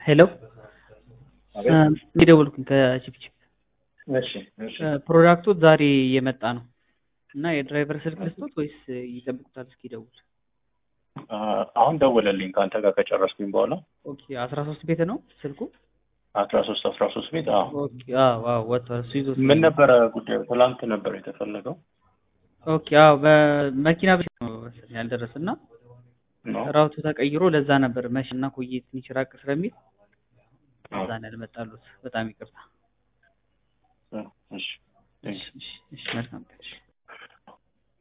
ሄሎ የደወልኩኝ ከቺፕቺፕ እሺ እሺ ፕሮዳክቱ ዛሬ እየመጣ ነው እና የድራይቨር ስልክ ልስጦት ወይስ ይጠብቁታል እስኪደውል? አሁን ደወለልኝ ከአንተ ጋር ከጨረስኩኝ በኋላ ኦኬ አስራ ሶስት ቤት ነው ስልኩ? አስራ ሶስት አስራ ሶስት ቤት አዎ ኦኬ አዎ አዎ ወጥቷል። እሱ ይዞት ምን ነበረ ጉዳዩ ትላንት ነበር የተፈለገው ኦኬ አዎ በመኪና ብቻ ነው መሰለኝ ያልደረሰ እና ነው ራውቱ ተቀይሮ ለዛ ነበር መሽና ኮዬ ትንሽ ራቅ ስለሚል ለዛ ነው ያልመጣሉት። በጣም ይቅርታ። እሺ እሺ እሺ እሺ መልካም ቀን።